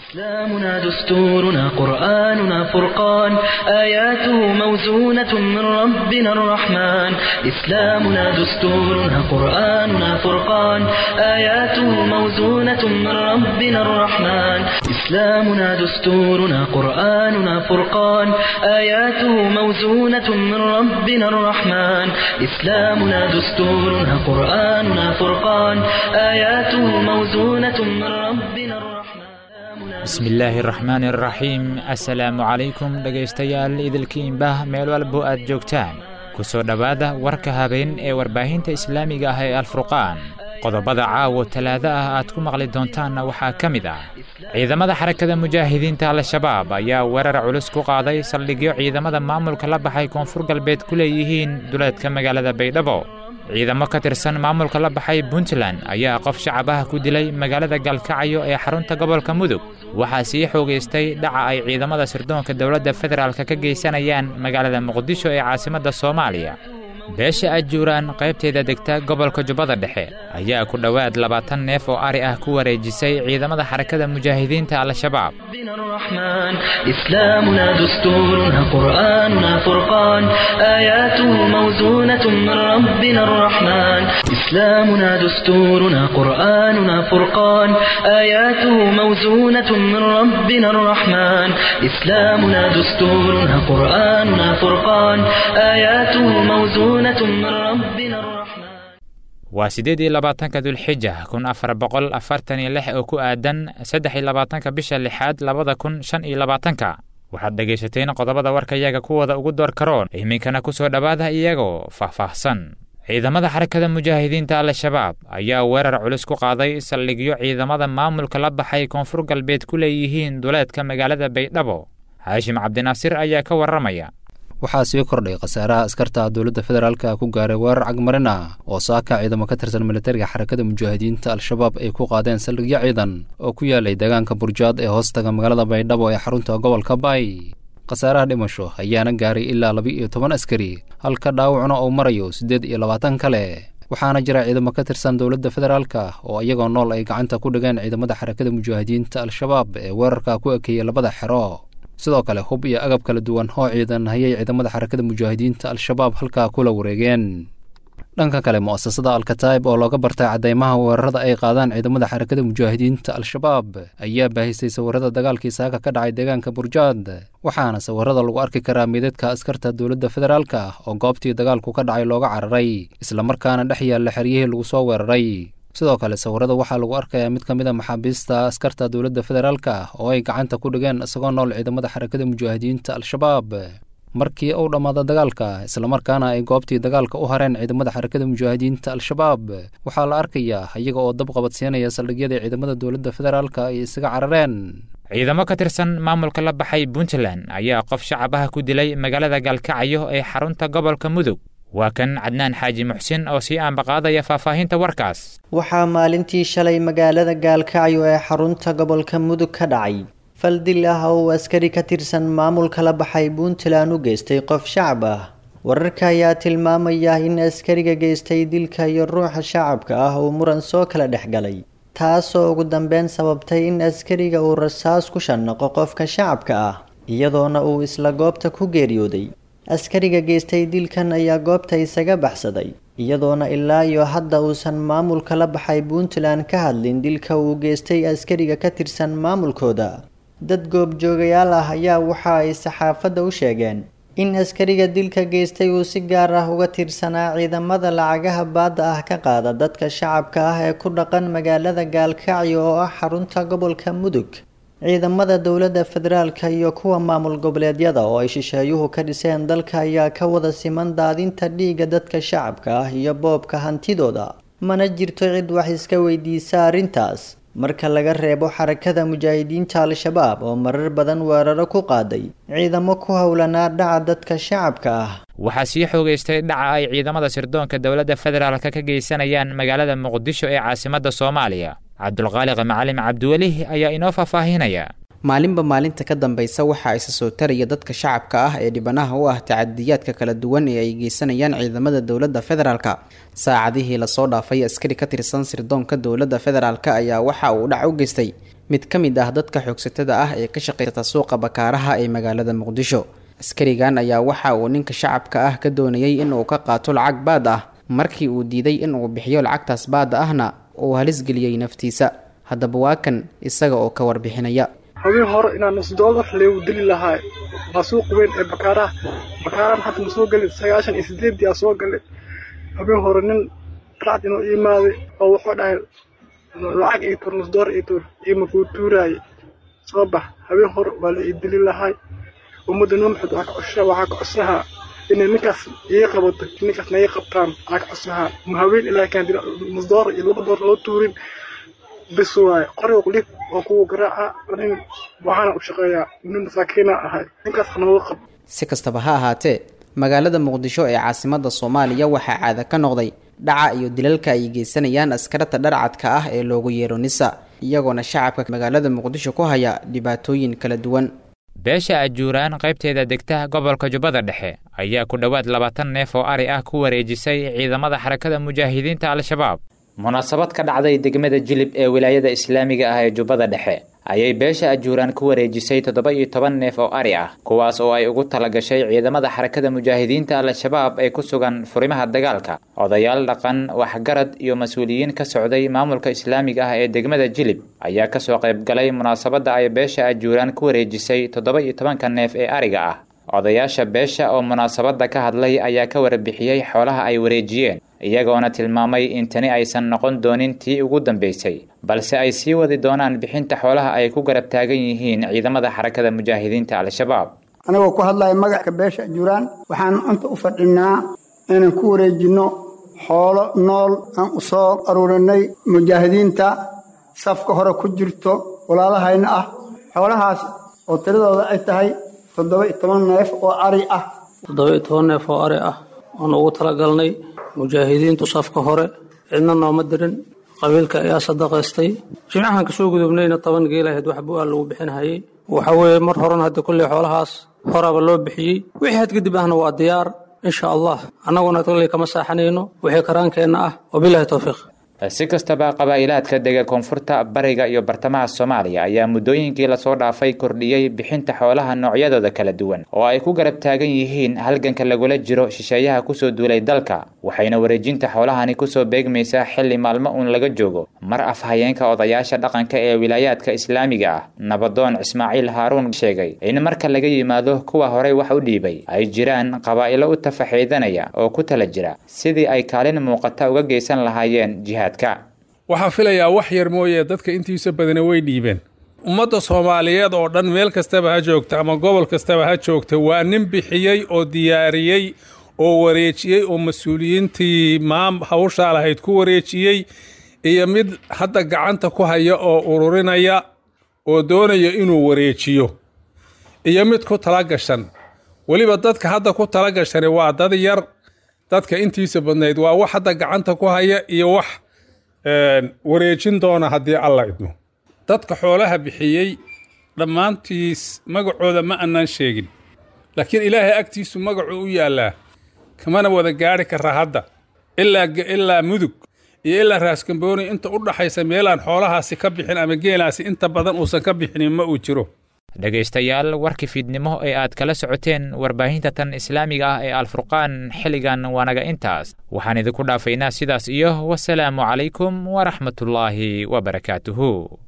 إسلامنا دستورنا قرآننا فرقان آياته موزونة من ربنا الرحمن إسلامنا دستورنا قرآننا فرقان آياته موزونة من ربنا الرحمن إسلامنا دستورنا قرآننا فرقان آياته موزونة من ربنا الرحمن إسلامنا دستورنا قرآننا فرقان آياته موزونة من ربنا الرحمن bismillaahi araxmaan araxiim assalaamu calaykum dhegaystayaal idilkiinbah meel walbo aad joogtaan ku soo dhowaada warka habeen ee warbaahinta islaamiga ah ee alfurqaan qodobada caawo talaado ah aad ku maqli doontaanna waxaa ka mid ah ciidamada xarakada mujaahidiinta al-shabaab ayaa weerar culus ku qaaday saldhigyo ciidamada maamulka la baxay koonfur galbeed ku leeyihiin duleedka magaalada baydhabo ciidamo ka tirsan maamulka la baxay puntland ayaa qof shacabaha ku dilay magaalada galkacyo ee xarunta gobolka mudug waxaa sii xoogaystay dhaca ay ciidamada sirdoonka dowladda federaalk ka geysanayaan magaalada muqdisho ee caasimadda soomaaliya beesha ajuuraan qaybteeda degta gobolka jubbada dhexe ayaa ku dhowaad labaatan neef oo ari ah ku wareejisay ciidamada xarakada mujaahidiinta al-shabaab ربنا الرحمن إسلامنا دستورنا قرآننا فرقان آياته موزونة من ربنا الرحمن إسلامنا دستورنا قرآننا فرقان آياته موزونة من ربنا الرحمن إسلامنا دستورنا قرآننا فرقان آياته موزونة من ربنا الرحمن waa siddeed iyo labaatanka dulxija kun afar boqol afartan iyo lix oo ku aadan saddex iyo labaatanka bisha lixaad labada kun shan iyo labaatanka waxaad dhegaysateen qodobada warkayaga kuwooda ugu door karoon iminkana ku soo dhowaada iyagoo faahfaahsan ciidamada xarakada mujaahidiinta al-shabaab ayaa weerar culus ku qaaday saldhigyo ciidamada maamulka la baxay koonfur galbeed ku leeyihiin duleedka magaalada baydhabo haashim cabdinaasir ayaa ka warramaya waxaa sii kordhay khasaaraha askarta dowladda federaalka ku gaaray weerar cagmarin ah oo saaka ciidamo ka tirsan militariga xarakada mujaahidiinta al-shabaab ay ku qaadeen saldhigyo ciidan oo ku yaalay deegaanka burjaad ee hoostaga magaalada baydhabo ee xarunta gobolka baay khasaaraha dhimasho ayaana gaaray ilaa laba iyo toban askari halka dhaawacna uu marayo siddeed iyo labaatan kale waxaana jira ciidamo ka tirsan dowladda federaalka oo iyagoo nool ay gacanta ku dhigeen ciidamada xarakada mujaahidiinta al-shabaab ee weerarka ku ekeeyey labada xero sidoo kale hub iyo agab kala duwan oo ciidan hayay ciidamada xarakada mujaahidiinta al-shabaab halkaa kula wareegeen dhanka kale mu'asasada alkataib oo looga bartay caddeymaha weerarada ay qaadaan ciidamada xarakada mujaahidiinta al-shabaab ayaa baahisay sawirada dagaalkii saaka ka dhacay deegaanka burjaad waxaana sawirada lagu arki karaa meedadka askarta dowladda federaalka oo goobtii dagaalku ka dhacay looga cararay islamarkaana dhex yaalla xeryihii lagu soo weeraray sidoo kale sawirada waxaa lagu arkayaa mid ka mid a maxaabiista askarta dowladda federaalka oo ay gacanta ku dhigeen isagoo nool ciidamada xarakada mujaahidiinta al-shabaab markii uu dhammaada dagaalka islamarkaana ay goobtii dagaalka u hareen ciidamada xarakada mujaahidiinta al-shabaab waxaa la arkayaa iyaga oo dab qabadsiinaya saldhigyadii ciidamada dowladda federaalka ay isaga carareen ciidamo ka tirsan maamulka la baxay puntland ayaa qof shacabaha ku dilay magaalada galkacyo ee xarunta gobolka mudug waa kan cadnaan xaaji muxsin oo sii aanbaqaadaya faahfaahinta warkaas waxaa maalintii shalay magaalada gaalkacyo ee xarunta gobolka mudug ka dhacay fal dil ah oo uu askari ka tirsan maamulka la baxay puntland u geystay qof shacab ah wararka ayaa tilmaamaya in askariga geystay dilka iyo ruuxa shacabka ah uu muran soo kala dhex galay taasoo ugu dambeyn sababtay in askariga uu rasaas ku shanaqo qofka shacabka ah iyadoona uu isla goobta ku geeriyooday askariga geystay dilkan ayaa goobta isaga baxsaday iyadoona ilaa iyo hadda uusan maamulka la baxay puntland ka hadlin dilka uu geystay askariga ka tirsan maamulkooda dad goobjoogayaal ah ayaa waxa ay saxaafadda u sheegeen in askariga dilka geystay uu si gaar ah uga tirsanaa ciidamada lacagaha baadda ah ka qaada dadka shacabka ah ee ku dhaqan magaalada gaalkacyo oo ah xarunta gobolka mudug ciidamada dowladda federaalka iyo kuwa maamul goboleedyada oo ay shisheeyuhu ka dhiseen dalka ayaa ka wada siman daadinta dhiigga dadka shacabka ah iyo boobka hantidooda mana jirto cid wax iska weydiisa arrintaas marka laga reebo xarakada mujaahidiinta al-shabaab oo marar badan weeraro ku qaaday ciidamo ku howlanaa dhaca dadka shacabka ah waxaa sii xoogaystay dhaca ay ciidamada sirdoonka dowladda federaalka ka geysanayaan magaalada muqdisho ee caasimadda soomaaliya cabdulqaaliq macalin cabdiweli ayaa inoo faahfaahinaya maalinba maalinta ka dambaysa waxaa isa soo taraya dadka shacabka ah ee dhibanaha u ah tacadiyaadka kala duwan ee ay geysanayaan ciidamada dowladda federaalka saacadihii lasoo dhaafay askari ka tirsan sirdoonka dowladda federaalk ayaa waxa uu dhac u geystay mid ka mid ah dadka xoogsatada ah ee ka shaqaysata suuqa bakaaraha ee magaalada muqdisho askarigan ayaa waxa uu ninka shacabka ah ka doonayay in uu ka qaato lacag baad ah markii uu diiday in uu bixiyo lacagtaas baada ahna uu halis geliyey naftiisa haddaba waa kan isaga oo ka warbixinaya habeen hore inaan nus doolar leegu dili lahaa waa suuq weyn ee bakaaraha bakaarahan hadda ma soo gelin sagaashan iyo sideedii aa soo galay habeen hore nin racd inuu imaaday oo wuxuu dhahay lacag ii tur nus doolar ii tur iima kuu tuuraaye soo bax habeen hore waa la ii dili lahay ummadda noo maxamed waxaa ka codsahaa inay ninkaas ii qabato ninkaasna ii qabtaan waxaa ka codsahaa ma haween ilaa kaan dila nus doolar iyo laba doolar loo tuurin bis waaye qoriga qulif oo kuwa garaaca nin waxaana u shaqeeyaa nin masaakiina ahay ninkaas hanooga qab si kastaba ha ahaatee magaalada muqdisho ee caasimada soomaaliya waxaa caada ka noqday dhaca iyo dilalka ay geysanayaan askarta dharcadka ah ee loogu yeero nisa iyagoona shacabka magaalada muqdisho ku haya dhibaatooyin kala duwan beesha ajuuraan qaybteeda degta gobolka jubbada dhexe ayaa ku dhowaad labaatan neef oo ari ah ku wareejisay ciidamada xarakada mujaahidiinta al-shabaab munaasabad ka dhacday degmada jilib ee wilaayada islaamiga ah ee jubbada dhexe ayay beesha ajuuraan ku wareejisay toddoba iyo toban neef oo ari ah kuwaas oo ay ugu talagashay ciidamada xarakada mujaahidiinta al-shabaab ee ku sugan furimaha dagaalka odayaal dhaqan waxgarad iyo mas-uuliyiin ka socday maamulka islaamiga ah ee degmada jilib ayaa kasoo qaybgalay munaasabadda ay beesha ajuuraan ku wareejisay toddoba iyo tobanka neef ee ariga ah odayaasha beesha oo munaasabadda ka hadlay ayaa ka warbixiyey xoolaha ay wareejiyeen iyagoona tilmaamay in tani aysan noqon doonin tii ugu dambaysay balse ay sii wadi doonaan bixinta xoolaha ay ku garab taagan yihiin ciidamada xarakada mujaahidiinta al-shabaab anagoo ku hadlaya magacka beesha ajuuraan waxaan inta u fadhinaa inaan ku wareejinno xoolo nool aan u soo aruurinay mujaahidiinta safka hore ku jirto walaalahayna ah xoolahaas oo tiradooda ay tahay toddoba iyo toban neef oo ari ah toddoba iyo toban neef oo ari ah oon ugu talagalnay mujaahidiintu safka hore cidna nooma dirin qabiilka ayaa sadaqaystay jimcahan kasoo gudubnayna toban geelahayd wax bu-aa lagu bixinhayay waxa weeye mar horena hadda kulley xoolahaas horaaba loo bixiyey wixii had kadib ahna waa diyaar insha allah annaguna kolley kama saaxanayno wixii karaankeenna ah wabilahi towfiiq si kastaba qabaa'ilaadka dega koonfurta bariga iyo bartamaha soomaaliya ayaa muddooyinkii lasoo dhaafay kordhiyey bixinta xoolaha noocyadooda kala duwan oo ay ku garab taagan yihiin halganka lagula jiro shisheeyaha kusoo duulay dalka waxayna wareejinta xoolahani kusoo beegmaysaa xilli maalmo uun laga joogo mar afhayeenka odayaasha dhaqanka ee wilaayaadka islaamiga ah nabadoon ismaaciil haaruun sheegay in marka laga yimaado kuwa horey wax u dhiibay ay jiraan qabaa'ilo u tafaxiidanaya oo ku tala jira sidii ay kaalin muuqata uga geysan lahaayeen jihaad waxaan filayaa wax yar mooye dadka intiisa badana way dhiibeen ummadda soomaaliyeed oo dhan meel kastaba ha joogta ama gobol kastaba ha joogta waa nin bixiyey oo diyaariyey oo wareejiyey oo mas-uuliyiintii maam hawshaa lahayd ku wareejiyey iyo mid hadda gacanta ku haya oo ururinaya oo doonaya inuu wareejiyo iyo mid ku tala gashan weliba dadka hadda ku tala gashani waa dad yar dadka intiisa badnayd waa wax hadda gacanta ku haya iyo wax wareejin doona haddii alla idmo dadka xoolaha bixiyey dhammaantiis magacooda ma annaan sheegin laakiin ilaahay agtiisu magacuu u yaallaa kamana wada gaari kara hadda ilaa mudug iyo ilaa raaskambooni inta u dhaxaysa meelaan xoolahaasi ka bixin ama geelaasi inta badan uusan ka bixinin ma uu jiro dhegaystayaal warkii fiidnimo ee aad kala socoteen warbaahinta tan islaamiga ah ee alfurqaan xilligan waanaga intaas waxaan idinku dhaafaynaa sidaas iyo wasalaamu calaykum waraxmatullaahi wabarakaatuhu